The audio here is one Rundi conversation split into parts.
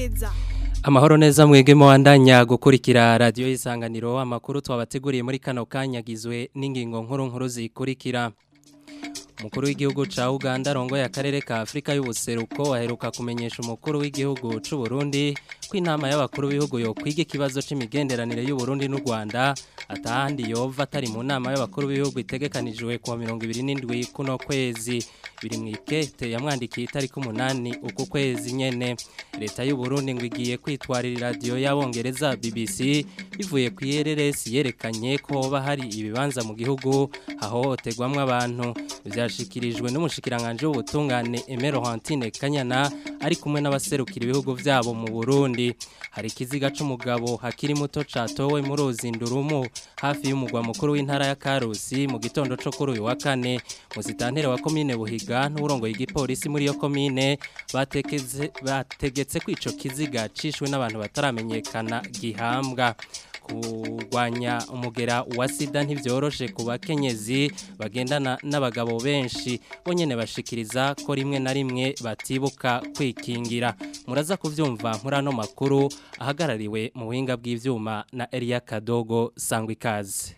neza Amahoro neza mwege mwandanya gukurikira radio isanganiro amakuru twabateguriye muri kano kanyagizwe n'ingingo nkuru nkuru zikurikira Umukuru w'igihugu ca Uganda rongo ya karere ka Afrika y'ubuseruko aheruka kumenyesha umukuru w'igihugu c'u Burundi ko inama y'abakuru b'ibihugu yo kwiga ikibazo c'imigenderanire y'u Burundi n'u Rwanda atahandi yova atari mu nama y'abakuru b'ibihugu itegekanijwe ku 27 kuno kwezi biri mu ikete yamwandikiye itariki umunani uku kwezi nyene leta y'u Burundi ngo igiye kwitwarira radio y'abongereza BBC bivuye ku IRRS yerekanye ko hoba hari ibibanza mu gihugu hahohoterwamwe abantu byashikirijwe n'umushikiranganje w'ubutungane Emero Hantine Kanyana ari kumwe n'abaserukira ibihugu vyabo mu Burundi hari kiziga c'umugabo hakiri muto catowe muri Ozindurumu hafi y'umugwa mukuru w'intara ya Karusi mu gitondo co kuri uyu wa kane mu zitantere wa commune Buhiga n'urongo y'igipolisi muri yo commune batekeze bategetse ko ico kiziga cishwe n'abantu bataramenyekana gihambwa kurwanya umugera wa sida ntivyoroshe ku bakenyezi bagendana n'abagabo benshi bonyene bashikiriza ko rimwe na rimwe batibuka kwikingira muraza kuvyumva muri ano makuru ahagarariwe mu buhinga bw'ivyuma na Elia Kadogo sangwa ikaze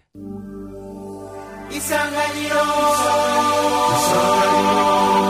Isanganiro Isanganiro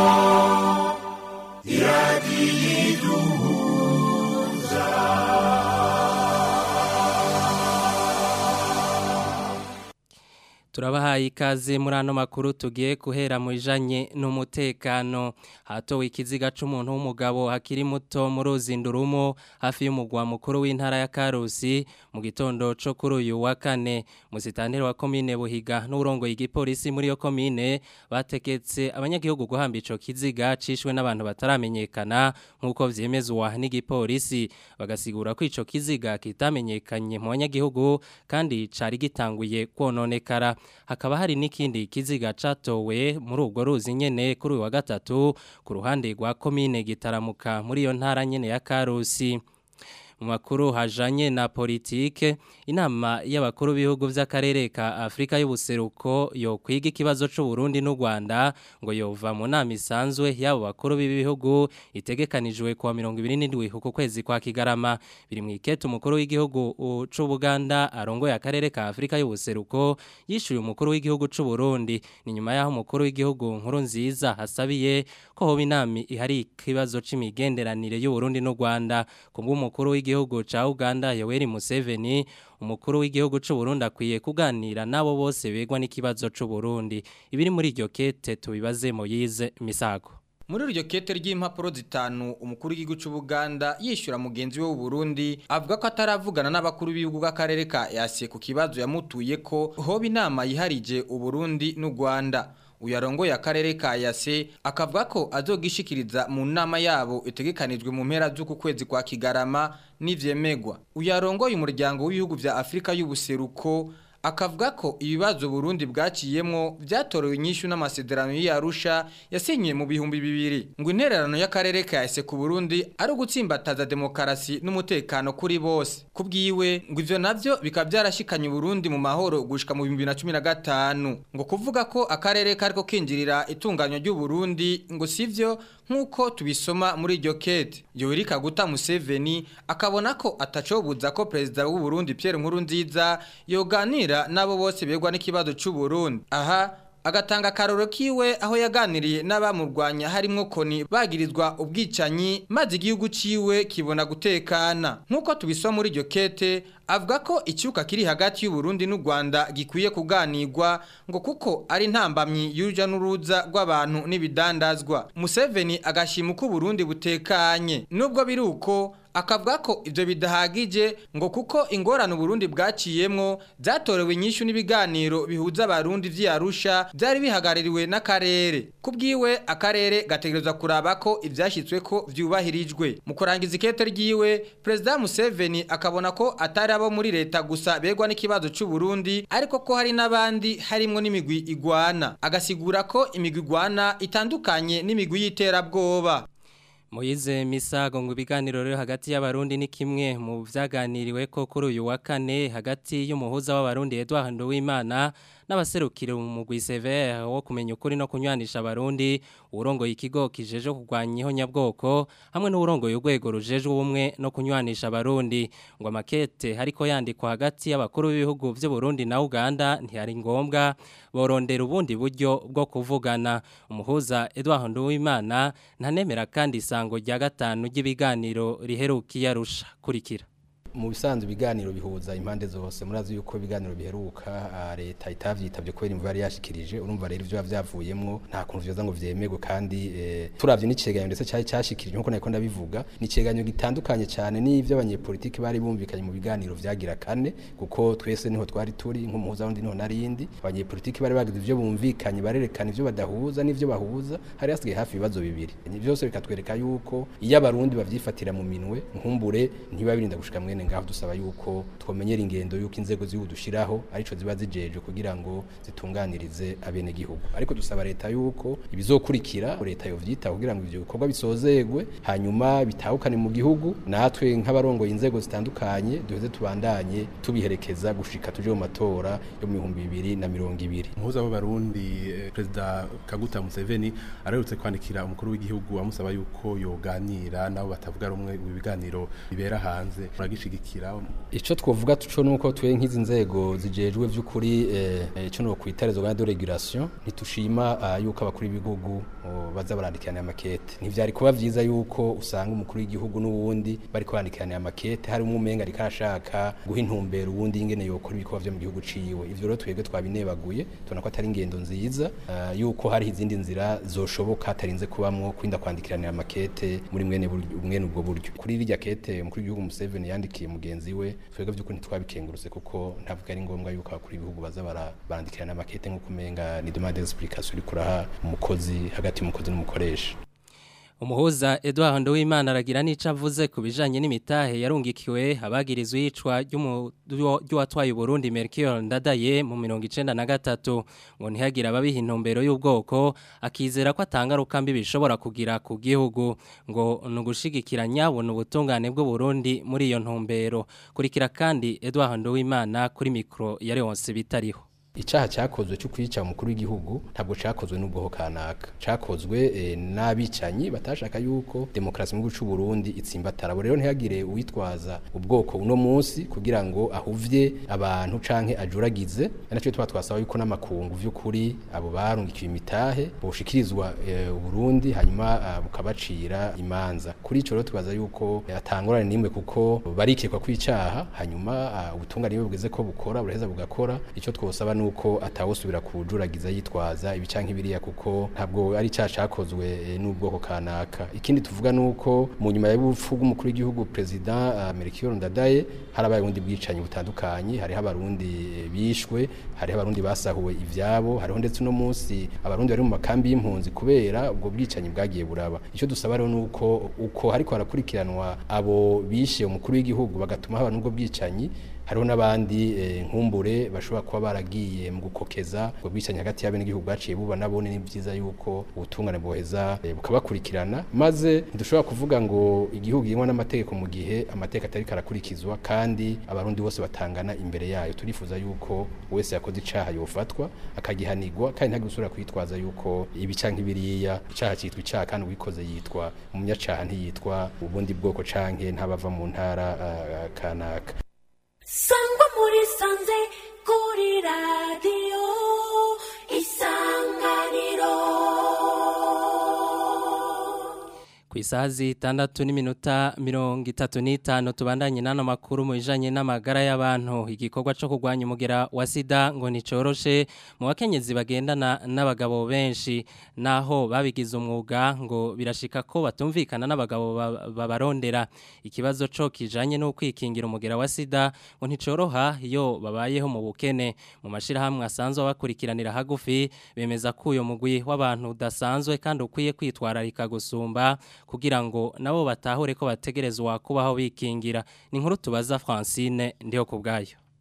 Turabahaye ikaze muri ano makuru tugiye kuhera mu bijanye n'umutekano hatowe ikiziga c'umuntu w'umugabo hakiri muto muri Ozindurumo hafi y'umugwa mukuru w'intara ya Karusi mu gitondo co kuri uyu wa kane musitanteri wa commune Buhiga n'urongo y'igipolisi muri yo commune bateketse abanyagihugu guhamba ico kiziga cishwe n'abantu bataramenyekana nkuko vyemezwa n'igipolisi bagasigura ko ico kiziga kitamenyekanye mu banyagihugu kandi cari gitanguye kwononekara hakaba hari n'ikindi kiziga catowe muri ubwo ruzi nyene kuri uyu wa gatatu ku ruhande rwa komine gitaramuka muri iyo ntara nyene ya Karusi mu makuru hajanye na politike inama y'abakuru b'ibihugu vy'akarere ka Afrika y'ubuseruko yo kwiga ikibazo c'u Burundi n'u Rwanda ngo yova mu nama isanzwe y'abo bakuru b'ibihugu itegekanijwe kuwa 27 uku kwezi kwa Kigarama biri mu ikete umukuru w'igihugu c'u Buganda arongoye akarere ka Afrika y'ubuseruko yishuye umukuru w'igihugu c'u Burundi ni nyuma yaho umukuru w'igihugu nkuru nziza hasabiye ko hoba inama ihari ikibazo c'imigenderanire y'u Burundi n'u Rwanda kubwo umukuru w'igihugu w'igihugu ca Uganda Yoweri Museveni umukuru w'igihugu c'u Burundi akwiye kuganira nabo bose begwa n'ikibazo c'u Burundi ibiri muri iryo kete tubibaze Moyize Misago muri iryo kete ry'impapuro zitanu umukuru w'igihugu cy'u Buganda yishyura mugenzi we w'u Burundi avuga ko ataravugana n'abakuru b'ibihugu bw'akarere ka yasiye ku kibazo yamutuye ko hoba inama yiharije u Burundi n'u Rwanda uyarongoye akarere ka yase akavuga ko azogishikiriza mu nama yabo itegekanijwe mu mpera z'uku kwezi kwa Kigarama n'ivyemegwa uyarongoye umuryango w'ibihugu vya Afrika y'ubuseruko akavuga ko ibibazo Burundi bwaciyemwo byatorewe inyishu n'amasezerano y'Arusha yasinyiye mu bihumbi bibiri ngo intererano y'akarere ka yase ku Burundi ari ugutsimbataza demokarasi n'umutekano kuri bose kubwiwe ngo ivyo navyo bikaba byarashikanye Burundi mu mahoro gushika mu 2015 ngo kuvuga ko akarere kariko kinjirira itunganywa ry'u Burundi ngo sivyo nkuko tubisoma muri iryo kete Yoweri Kaguta Museveni akabona ko atacobuza ko president w'u Burundi Pierre Nkurunziza yoganira nabo bose begwa n'ikibazo cy'u Burundi aha agatanga karoro kiwe aho yaganiriye n'abamurwanya harimo koni bagirizwa ubwicanyi maze igihugu ciwe kibona gutekana nkuko tubisoma muri iryo kete avuga ko icyuka kiri hagati y'u Burundi n'u Rwanda gikwiye kuganirwa ngo kuko ari ntambamyi y'uruja n'uruza rw'abantu n'ibidandazwa Museveni agashima uko Burundi butekanye nubwo biri uko akavuga ko ivyo bidahagije ngo kuko ingorane Burundi bwaciyemwo zatorewe inyishu n'ibiganiro bihuza abarundi vy'Arusha byari bihagaririwe n'akarere kubwiwe akarere gategerezwa kuraba ko ivyashitswe ko vyubahirijwe mu kurangiza ikete ryiwe President Museveni akabona ko atari abo muri leta gusa begwa n'ikibazo cy'u Burundi ariko ko hari n'abandi harimwo n'imigwi igwana agasigura ko imigwi igwana itandukanye n'imigwi y'iterabwoba Moize Misago ngo ibiganiro rero hagati y'abarundi ni kimwe mu vyaganiriwe ko kuri uyu wa kane hagati y'umuhuza w'abarundi Edouard Nduwimana n'abaserukira umugwi severe wo kumenya ukuri no kunywanisha abarundi urongoye ikigo kijeje kurwanya ihonyabwoko hamwe n'urongoye urwego rujejwe ubumwe no kunywanisha abarundi ngo amakete hariko yandikwa hagati y'abakuru b'ibihugu by'u Burundi na Uganda ntiyari ngombwa borondera ubundi buryo bwo kuvugana umuhuza Edouard Nduwimana ntanemera kandi isango rya gatanu ry'ibiganiro riherukiye arusha kurikira mu bisanzwe ibiganiro bihuza impande zose murazi yuko ibiganiro biheruka leta itavyitabye kubera imvu yari yashikirije urumva rero ivyo byavuyemwo nta kuntu vyoza ngo vyemegwe kandi e, turavye n'iceganyo ndetse cyari cyashikirije nkuko nako ndabivuga ni iceganyo gitandukanye cyane n'ivyo abanyepolitiki bari bumvikanye mu biganiro vyagira kane kuko twese niho twari turi nk'umuhuza wundi niho narindi abanyepolitiki bari bagize ivyo bumvikanye barerekana ivyo badahuza n'ivyo bahuza hari hasigaye hafi ibibazo bibiri byose bikatwereka yuko iyo abarundi bavyifatira mu minwe nkumbure ntibabirinda gushika mwene ngaho dusaba yuko twomenyera ingendo yuko inzego z'igihugu dushiraho arico ziba zijeje kugira ngo zitunganirize abene gihugu ariko dusaba leta yuko ibizokurikira leta yovyita kugira ngo ivyo bikorwa bisozegwe hanyuma bitahukane mu gihugu natwe nk'abarongoye inzego zitandukanye duheze tubandanye tubiherekeza gushika tuje mu matora yo mu bihumbi bibiri na mirongo ibiri umuhuza w'abarundi eh, perezida kaguta museveni ararutse kwandikira umukuru w'igihugu amusaba yuko yoganira nabo batavuga rumwe mu biganiro bibera hanze muragishigikira ico twovuga tuco nuko twe nk'izi nzego zijejwe vy'ukuri eh, ico no kwitarezo gana de regulation ntitushima uh, yuko abakuru b'ibihugu uh, baza barandikirana amakete ntivyari kuba vyiza yuko usanga umukuru w'igihugu n'uwundi bari kwandikirana amakete hari umwe umenga ariko arashaka guha intumbero uwundi ingene yokora ibikorwa vyo mu gihugu ciwe ivyo rero twebwe twabinebaguye tubona ko atari ingendo nziza uh, yuko hari izindi nzira zoshoboka hatarinze kubamwo kwinda kwandikirana amakete muri mwene mwene ubwo buryo kuri rirya kete umukuru w'igihugu Museveni yandikiye mugenzi we twebwe vy'ukuri ntitwabikengurutse kuko ntavuga ari ngombwa yuko abakuru b'ibihugu baza barandikirana amakete nk'uko umenga ni demande d'explication uri kuraha umukozi hagati y'umukozi n'umukoresha Umuhuza Edouard Nduwimana aragira n'ico avuze ku bijanye n'imitahe yarungikiwe abagirizwe yicwa ry'uwatwaye Burundi Melchior Ndadaye mu 1993 ngo ntihagira ababiha intumbero y'ubwoko akizera ko atangaruka mbi bishobora kugira ku gihugu ngo nugushigikira nyabona ubutungane bw'u Burundi muri iyo ntumbero kurikira kandi Edouard Nduwimana kuri micro ya Leonce bitariho icaha cyakozwe cyo kwica umukuru w'igihugu ntabwo cyakozwe n'ubwoko kanaka cyakozwe e, n'abicanyi batashaka yuko demokrasi mu gihugu Burundi itsimbatara rero ntihagire uwitwaza ubwoko uno munsi kugira ngo ahuvye abantu canke ajuragize nacyo tuba twasaba yuko n'amakungu vy'ukuri abo barungikiye imitahe boshikirizwa e, Burundi hanyuma bukabacira imanza kuri ico rero tubaza yuko e, atangorane nimwe kuko barikekwa kwicaha hanyuma ubutungane bugeze ko bukora buraheza bugakora ico twosaba nuko atawusubira kujuragiza yitwaza ibicanke biriya kuko ntabwo ari cyacakozwe n'ubwoko kanaka ikindi tuvuga nuko mu nyuma y'ubupfu bw'umukuru w'igihugu president uh, Melchior Ndadaye harabaye ubundi bwicanyi butandukanye hariho abarundi bishwe hariho abarundi basahuwe ivyabo hariho ndetse no munsi abarundi bari mu makambi y'impunzi kubera ubwo bwicanyi bwagiye buraba icyo dusaba rero nuko uko hariko harakurikiranwa abo bishe umukuru w'igihugu bagatuma haba n'ubwo bwicanyi hariho n'abandi nkumbure bashobora kuba baragiye mu gukokeza ubwo bwicanyi hagati y'abene igihugu baciye buba nabone ni byiza yuko ubutungane boheza bukabakurikirana maze ntidushobora kuvuga ngo igihugu yingwa n'amategeko mu gihe amategeko atari karakurikizwa kandi abarundi bose batangana imbere yayo turifuza yuko wese yakoze icaha yofatwa akagihanirwa kandi ntagire usubira kwitwaza yuko ibi canke biriya icaha citwa icaha kandi uwikoze yitwa umunyacaha ntiyitwa ubundi bwoko canke ntabava mu ntara uh, kanaka sangwa muri sanze kuri radiyo isanganiro ku isaha zitandatu n'iminota mirongo itatu n'itanu tubandanye n'ano makuru mu bijanye n'amagara y'abantu igikorwa cyo kurwanya umugera wa sida ngo nticoroshe mu bakenyezi bagendana n'abagabo benshi naho babigize umwuga ngo birashika ko batumvikana n'abagabo babarondera ikibazo cyo kijanye no kwikingira umugera wa sida ngo nticoroha iyo babayeho mu bukene mu mashirahamwe asanzwe bakurikiranira hagufi bemeza ko uyo mugwi w'abantu udasanzwe kandi ukwiye kwitwararika gusumba kugira ngo nabo batahure ko bategerezwa kubaho bikingira ni nkuru tubaza Francine ndiho kubgayo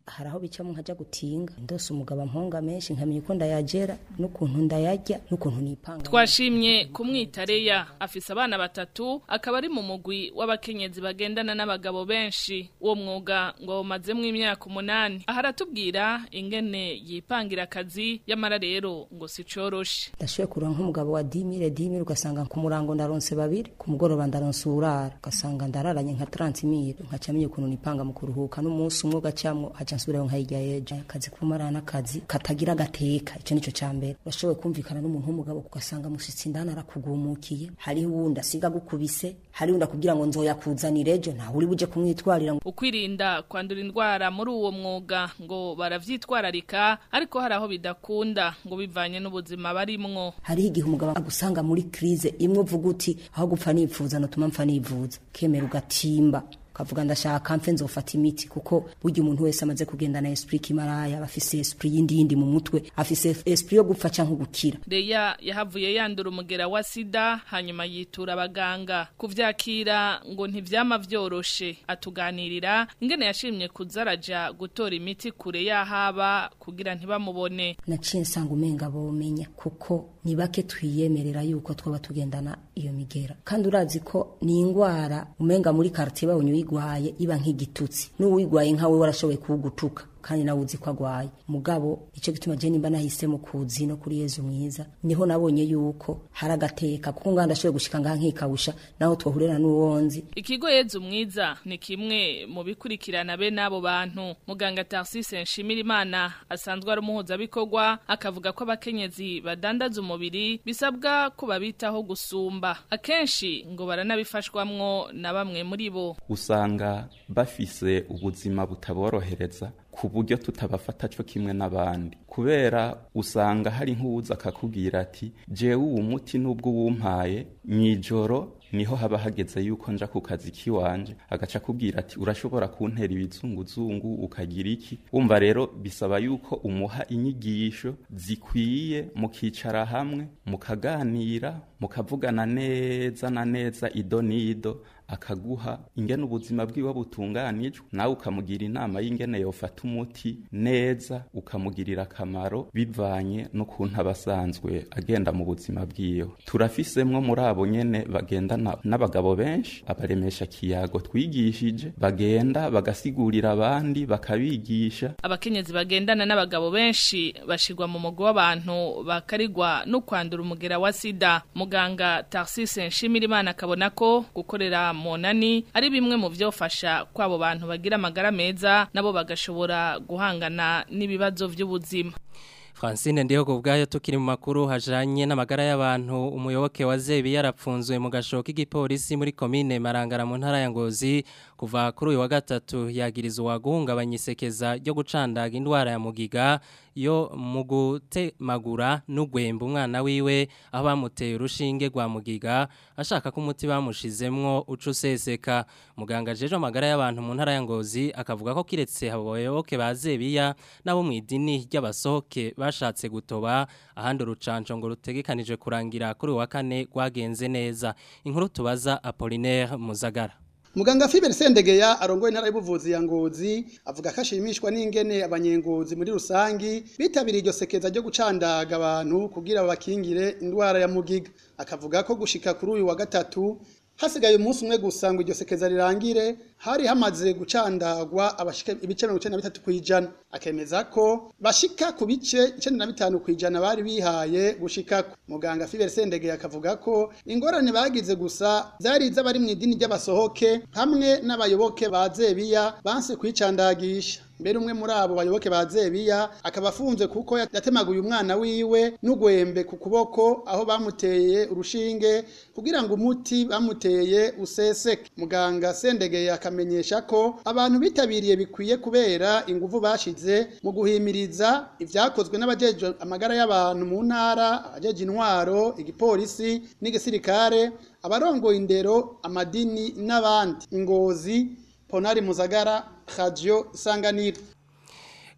hari aho bicamo nkajya gutinga ndose umugabo amponga menshi nkamenya uko ndayagera n'ukuntu ndayarya n'ukuntu nipanga twashimye kumwita Leya afise abana batatu akaba ari mu mugwi w'abakenyezi bagendana n'abagabo benshi uwo mwuga ngo bamazemo imyaka umunani aha aratubwira ingene yipangira akazi yamara rero ngo si coroshe ndashoboye kurura nk'umugabo wa dimire dimire ugasanga ku murango ndaronse babiri ku mugoroba ndaronse urara ugasanga ndararanye nka tarantimire nkaca menya ukuntu nipanga mu kuruhuka n'umunsi umwe ugacamwo haca nsubirayo nkayirya yejo akazi k'umara n'akazi katagira agateka ico nico ca mbere urashoboye kumvikana n'umuntu w'umugabo ugasanga mushitsi indani arakugumukiye hariho uwundi asiga gukubise hariho uwundi akubwira ngo nzoyakuzanira ejo ntawe uri buje kumwitwarira ngo ukwirinda kwandura indwara muri uwo mwuga ngo baravyitwararika ariko hari aho bidakunda ngo bivanye n'ubuzima barimwo hariho igihe umugabo agusanga muri krize imwe uvuga uti aho gupfa nipfuza notuma mpfa nivuza kemera ugatimba kavuga ndashaka mfe nzofata imiti kuko burya umuntu wese amaze kugendana esprit kimaraya aba afise esprit yindi yindi mu mutwe afise esprit yo gupfa canke gukira Leya yahavuye yandura umugera wa sida hanyuma yitura abaganga kuvyakira ngo ntivyama vyoroshe atuganirira ingene yashimye kuzaraja gutora imiti kure yahaba kugira ntibamubone naciye nsanga umenga bomenya kuko ni bake twiyemerera yuko twaba tugendana iyo migera kandi urazi ko ni ingwara umenga muri quartier bawunyuye uyigwaye iba nk'igitutsi n'uwigwaye nkawe warashoboye kuwugutuka kandi nawe uzi ko agwaye mugabo icyo gituma je nimba nahisemo kuzi no kuri Yezu mwiza niho nabonye yuko hari agateka kuko nganda ndashoboye gushika ngaha nkikawusha naho twohurira n'uwonzi ikigo Yezu mwiza ni kimwe mu bikurikirana be n'abo bantu muganga Tarsise Nshimirimana asanzwe ari umuhuza bikorwa akavuga ko abakenyezi badandaza umubiri bisabwa ko babitaho gusumba akenshi ngo baranabifashwamwo na bamwe muri bo usanga bafise ubuzima butaborohereza ku buryo tutabafata cyo kimwe n'abandi kubera usanga hari nk'uwuza akakubwira ati jewe uwo muti n'ubwo uwumpaye mw'ijoro niho haba hageze yuko nja ku kazi kiwanje agaca akubwira ati urashobora kuntera ibizunguzungu ukagira iki wumva rero bisaba yuko umuha inyigisho zikwiye mukicara hamwe mukaganira mukavugana neza na neza ido n'ido akaguha ingene ubuzima bwiwe butunganijwe nawe ukamugira inama y'ingene yofata umuti neza ukamugirira akamaro bivanye n'ukuntu aba asanzwe agenda mu buzima bwiwe turafisemwo muri abo nyene bagendana n'abagabo benshi abaremesha kiyago twigishije bagenda bagasigurira abandi bakabigisha abakenyezi bagendana n'abagabo benshi bashirwa mu mugo w'abantu bakarigwa no kwandura umugera wa sida muganga Tarsise Nshimirimana akabona ko gukorera monani ari bimwe mu vyofasha kwabo bantu bagira amagara meza nabo bagashobora guhangana n'ibibazo vy'ubuzima Francine ndiho kubgayo tukiri mu makuru hajanye n'amagara y'abantu umuyoboke wa Zebi yarapfunzwe mu gashoka igipolisi muri commune Marangara mu ntara ya Ngozi kuva kuri uyu wa gatatu yagirizwa guhungabanya isekeza ryo gucandaga indwara ya mugiga yo mu gutemagura n'ugwemba umwana wiwe aho bamuteye urushinge rwa mugiga ashaka ko umuti bamushizemwo uca useseka muganga jeje amagara y'abantu mu ntara ya Ngozi akavuga ko kiretse abayoboke ba Zebiya nabo mu idini ry'abasohoke bashatse gutoba ahandi urucanco ngo rutegekanije kurangira kuri uyu wa kane rwagenze neza inkuru tubaza Apollinaire Muzagara Muganga Fiber Sendegeya arongoye intara y'ubuvuzi ya Ngozi avuga ko ashimishwa n'ingene abanyengozi muri rusangi bitabiriye iryo sekeza ryo gucandaga abantu kugira babakingire indwara ya mugiga akavuga ko gushika kuri uyu wa gatatu hasigaye umunsi umwe gusa ngo iryo sekeza rirangire hari hamaze gucandagwa abashika ibice 93 kwijana akemeza ko bashika ku bice 95 kwijana bari bihaye gushika muganga Fiber Sendege akavuga ko ingorane bagize gusa zari z'abari mu idini ry'abasohoke hamwe n'abayoboke ba Zebiya banse kwicandagisha mbere umwe muri abo bayoboke ba Zebiya akaba afunze kuko yatemaguye umwana wiwe n'ugwembe ku kuboko aho bamuteye urushinge kugira ngo umuti bamuteye useseke muganga Sendege akamenyesha ko abantu bitabiriye bikwiye kubera ingufu bashize mu guhimiriza ivyakozwe n'abajeje amagara y'abantu mu ntara abajeje intwaro igipolisi n'igisirikare abarongoye indero amadini n'abandi ingozi Ponari Muzagara Radio Sanganiro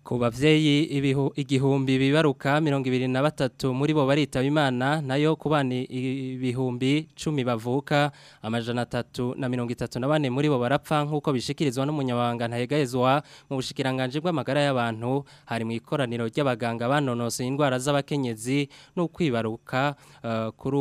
ku bavyeyi ibihu- igihumbi bibaruka mirongo ibiri na batatu muri bo baritaba imana nayo ku bana ibihumbi cumi bavuka amajana atatu na mirongo itatu na bane muri bo barapfa nk'uko bishikirizwa n'umunyabanga ntahegahezwa mu bushikiranganje bw'amagara y'abantu hari mu ikoraniro ry'abaganga banonosoye indwara z'abakenyezi no kwibaruka eh, kuri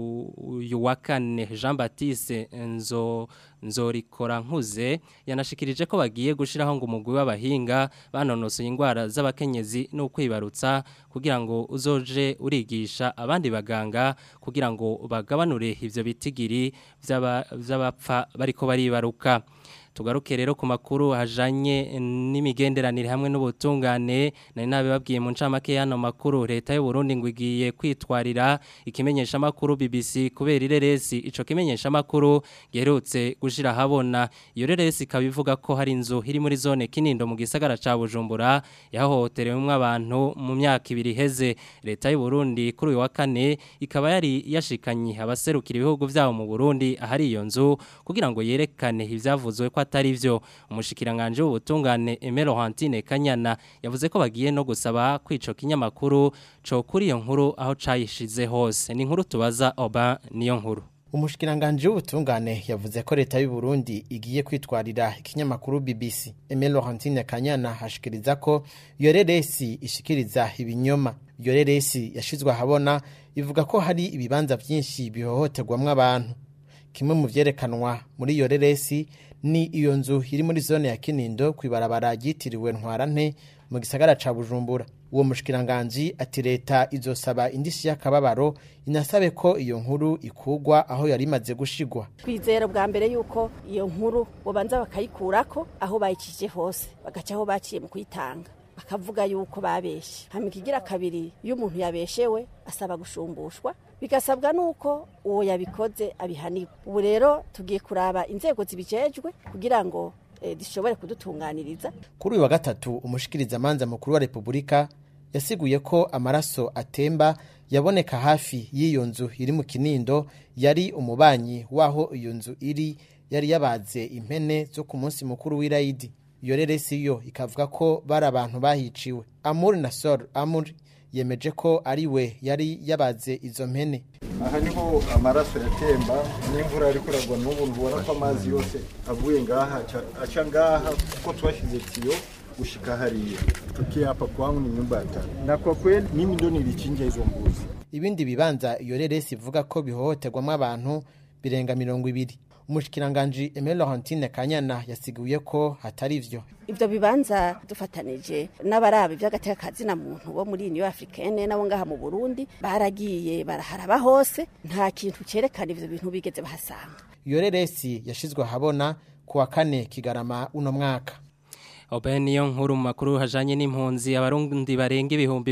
uyu wa kane Jean Baptiste Nzo Nzorikora nkuze yanashikirije ko bagiye gushiraho ngo umugwi w'abahinga banonosoye indwara z'abakenyezi no kwibarutsa kugira ngo uzoje urigisha abandi baganga kugira ngo bagabanure ivyo bitigiri vy'aba- vy'abapfa bariko baribaruka tugaruke rero ku makuru hajanye n'imigenderanire hamwe n'ubutungane nari nabibabwiye mu ncamake y'ano makuru leta y'u Burundi ngo igiye kwitwarira ikimenyesha makuru BBC kubera ireresi ico kimenyesha makuru giherutse gushira habona iyo reresi ikaba ivuga ko hari inzu iri muri zone Kinindo mu gisagara ca Bujumbura yahohoterewemwo abantu mu myaka ibiri heze leta y'u Burundi kuri uyu wa kane ikaba yari yashikanye abaserukira ibihugu vyabo mu Burundi ahari iyo nzu kugira ngo yerekane ivyavuzwe ko atari vyo umushikiranganje w'ubutungane Emero Hantine Kanyana yavuze ko bagiye no gusaba kwico kinyamakuru co kuri iyo nkuru aho cayishize hose ni inkuru tubaza Oba niyo nkuru Umushikiranganje w'ubutungane yavuze ko leta y'u Burundi igiye kwitwarira ikinyamakuru BBC. Emile Laurentine Kanyana hashikiriza ko iyo reresi ishikiriza ibinyoma. Iyo reresi yashizwe ahabona ivuga ko hari ibibanza vyinshi bihohoterwamwo abantu. Kimwe mu vyerekanwa muri iyo reresi ni iyo nzu iri muri zone ya Kinindo kwibarabara ryitiriwe Ntwarante mu gisagara ca Bujumbura. Uwo mushikiranganji ati leta izosaba indishi y'akababaro inasabe ko iyo nkuru ikugwa aho yari imaze gushigwa. twizera bwa mbere yuko iyo nkuru bobanza bakayikurako aho bayikije hose bagaca aho baciye mu kuyitanga bakavuga yuko babeshe hama ikigira kabiri iyo umuntu yabeshewe asaba gushumbushwa bigasabwa nuko uwo yabikoze abihanirwa ubu rero tugiye kuraba inzego zibijejwe kugira ngo eh, zishobore kudutunganiriza Kuri uyu wa gatatu umushikirizamanza mukuru wa Repubulika yasiguye ko amaraso atemba yaboneka hafi y'iyo nzu iri mu Kinindo yari umubanyi waho iyo nzu iri yari yabaze impene zo ku munsi mukuru w'Irayidi. Iyo reresi yo ikavuga ko bari abantu bahiciwe. Amur Nasor Amur yemeje ko ari we yari yabaze izo mpene. aha niho amaraso yatemba n'imvura ariko iragwa n'ubu ntubona ko amazi yose avuye ngaha aca- aca ngaha kuko twashyize tiyo gushika hariya tukiapa kwangu ni nyumba ya tano na kwa kweli mimi ndo nilichinja hizo mbuzi Ibindi bibanza iyo reresi ivuga ko bihohoterwamo abantu birenga mirongo ibiri. Umushikiranganji Emile Laurentine Kanyana yasiguye ko hatari ivyo. ivyo bibanza dufatanije n'abaraba ivy'agateka na muntu bo muri Union Africaine nabo ngaha mu Burundi baragiye baraharaba hose nta kintu cerekana ivyo bintu bigeze bahasanga Iyo reresi yashizwe ahabona ku wa kane Kigarama uno mwaka. Oben niyo nkuru mu makuru hajanye n'impunzi abarundi barenga ibihumbi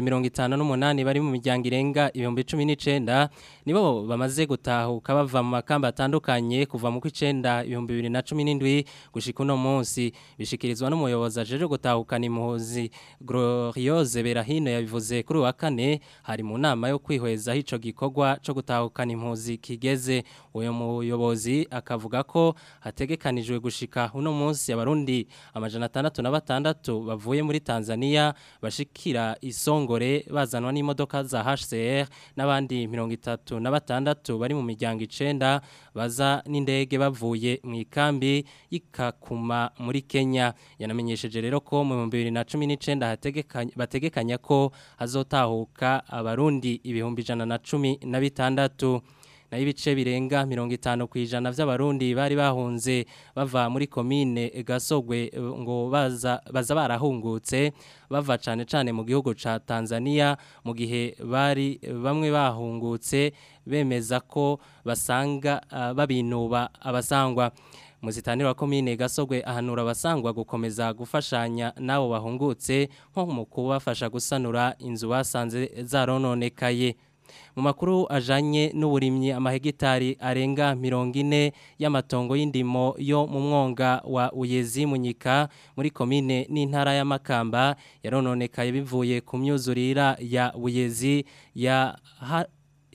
58 bari mu miryango irenga ibihumbi 19 nibo bamaze gutahuka bava mu makamba atandukanye kuva mu kwicenda ibihumbi 2017 gushika uno munsi bishikirizwa n'umuyobozi ajeje gutahukana impunzi Gloriose Berahino yabivuze kuri uyu wa kane hari mu nama yo kwihweza ico gikorwa co gutahukana impunzi kigeze uyo muyobozi akavuga ko hategekanijwe gushika uno munsi abarundi amajana atandatu na batandatu bavuye muri Tanzania bashikira isongore bazanwa n'imodoka za HCR n'abandi mirongo itatu na batandatu bari mu miryango icenda baza n'indege bavuye mu ikambi y'ikakuma muri Kenya yanamenyesheje rero ko mu 2019 hategekanya bategekanya ko hazotahuka abarundi ibihumbi ijana na cumi na bitandatu na ibice birenga mirongo itanu ku ijana by'abarundi bari bahunze bava muri komine gasogwe eh, ngo baza baza barahungutse bava cane cane mu gihugu ca Tanzania mu gihe bari bamwe bahungutse bemeza ko basanga ah, babinuba abasangwa Muzitanira wa komine gasogwe ahanura abasangwa gukomeza gufashanya nabo bahungutse nko mu kubafasha gusanura inzu basanze zarononekaye mu makuru ajanye n'uburimyi amahegitari arenga mirongo ine y'amatongo y'indimo yo mu mwonga wa Uyezi Munyika muri komine n'intara y'Amakamba yarononekaye bivuye ku myuzurira ya Uyezi ya ha,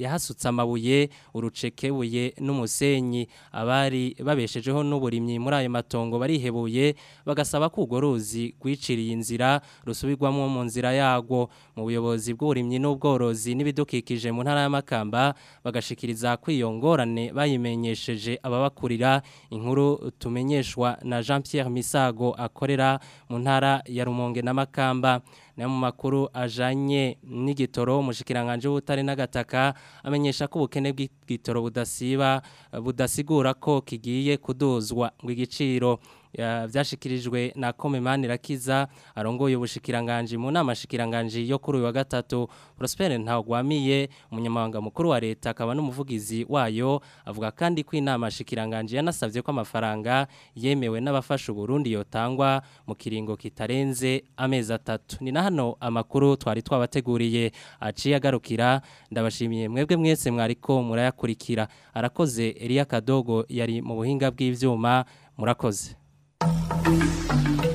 yahasutse amabuye urucekebuye n'umusenyi abari babeshejeho n'uburimyi muri ayo matongo barihebuye bagasaba ko urwo ruzi rwiciriye inzira rusubirwamo mu nzira yarwo mu buyobozi bw'uburimyi n'ubworozi n'ibidukikije mu ntara y'amakamba bagashikiriza ko iyo ngorane bayimenyesheje ababakurira inkuru tumenyeshwa na Jean Pierre Misago akorera mu ntara ya Rumonge n'amakamba na mu makuru ajanye n'igitoro umushikiranganje w'ubutare n'agataka amenyesha ko ubukene bw'igitoro budasiba budasigura ko kigiye kuduzwa ngo igiciro byashikirijwe na Komemani Rakiza arongoye ubushikiranganje mu nama shikiranganje yo kuri uyu wa gatatu Prosper Ntagwamiye umunyamabanga mukuru wa leta akaba n'umuvugizi wayo avuga kandi ko inama shikiranganje yanasavye ko amafaranga yemewe n'abafasha Burundi yotangwa mu kiringo kitarenze amezi atatu ni na hano amakuru twari twabateguriye aciye agarukira ndabashimiye mwebwe mwese mwariko murayakurikira arakoze Elia Kadogo yari mu buhinga bw'ivyuma murakoze Thank you.